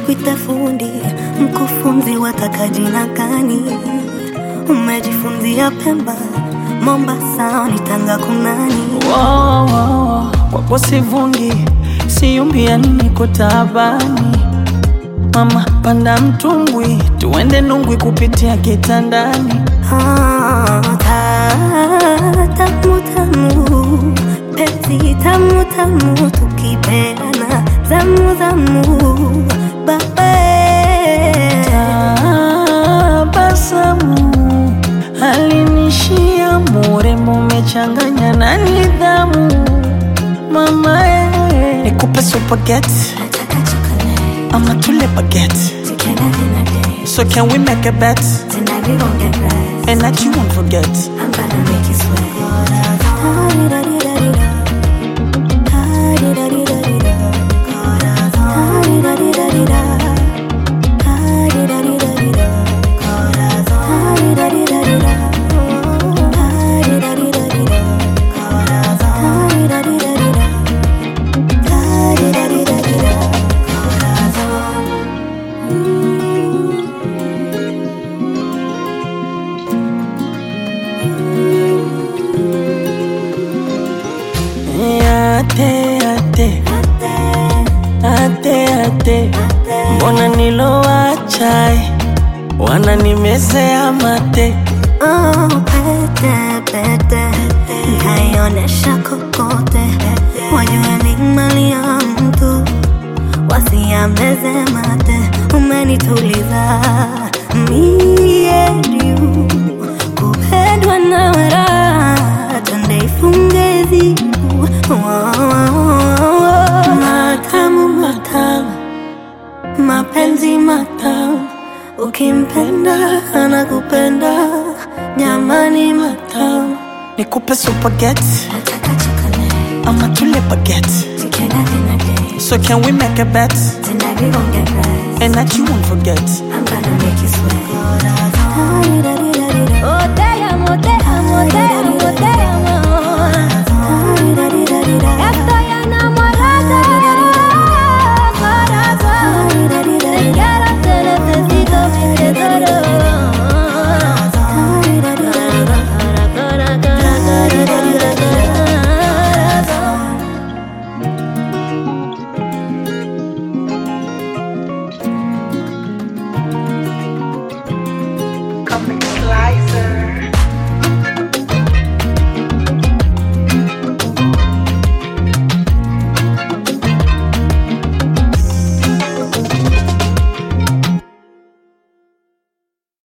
nikuite fundi, mkufunzi wataka jina gani? Umejifunzia Pemba, Mombasa, ni Tanga kunani? Wow, wow, kwako sivungi, siumbia niko taabani. Mama panda mtumbwi, tuende Nungwi kupitia kitandani. Ah, ta- tamu tamu, penzi tamu tamu, tukipeana zamu zamu, babe Tabasamu alinishia murembo, umechanganya na nidhamu. Mama eh, nikupe supageti Nataka chocolate, ama tule bageti. together in a day. So can we make a bet Tonight we gon' get right. and that you won't forget? I'm gonna make you sweat. Ate, ate, ate, ate, mbona nilowacha wananimezea mate Oh, pete, pete, nkaionesha kokote, wajue ni mali ya mtu, wasiameze mate. Umenituliza mie juu, kupendwa nawe raha, twende ifunge zibu. Matamu, matamu, mapenzi matamu Ukimpenda anakupenda, jamani matamu. nikupe supageti Nataka chocolate, ama tule bageti together in a day. so can we make a bet Tonight we gon' get right. and that you won't forget I'm gonna make you sweat. Oh, te amo, te amo, te amo, te amo. Estoy enamorada, corazón. Te quiero, te necesito, te adoro. Comic Slicer.